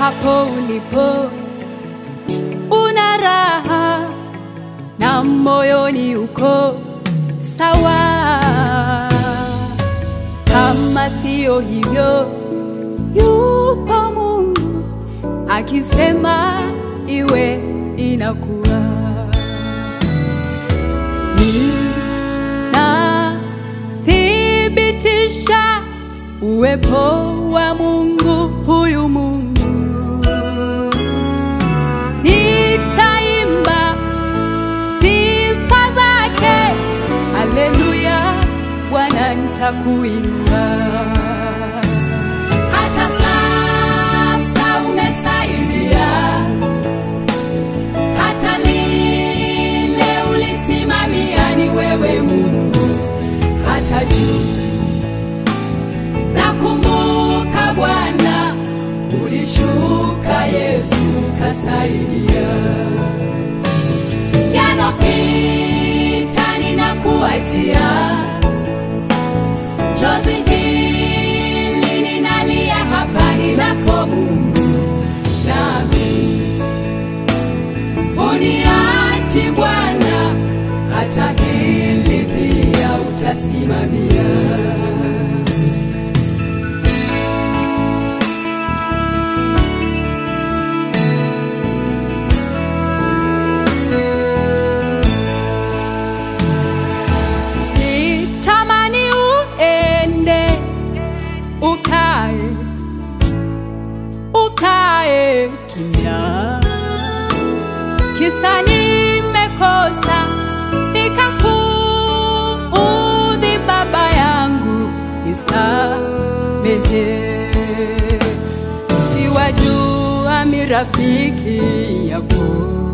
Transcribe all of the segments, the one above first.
hapo ulipo una raha na moyoni uko sawa. Kama siyo hivyo, yupo Mungu akisema iwe inakuwa. Ninathibitisha uwepo wa Mungu, huyu Mungu nitaimba sifa zake, haleluya, Bwana nitakuinua. Hata sasa umesaidia, hata lile ulisimamia ni wewe Mungu, hata juzi nakumbuka Bwana ulishuka Yesu kasaidia yanopita ninakuachia chozi hili ninalia hapa ni lako Mungu nami uniachi Bwana hata hili pia utasimamia Sitamani uende ukae ukae kimya, kisa nimekosa nikakuudhi, Baba yangu nisamehe. Siwajua mirafiki yako,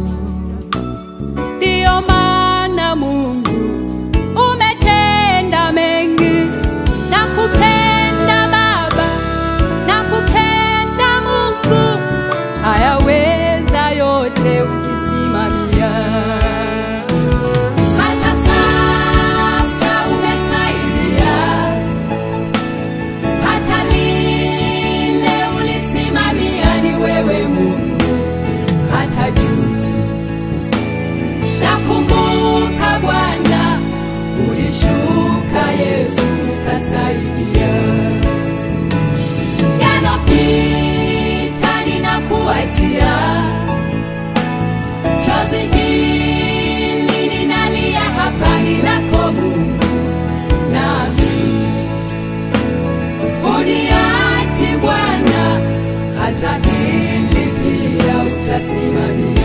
ndiyo maana Mungu umetenda mengi na kupenda Baba na kupenda Mungu, hayaweza yote ukisimamia. Hata sasa umesaidia, hata lile ulisimamia ni wewe Mungu, hata juzi nakumbuka Bwana ulishuka Yesu kasaidia yanopita ninakuachia chozi hili ninalia hapa ni lako Mungu nami uniachi Bwana hata hili pia utasimamia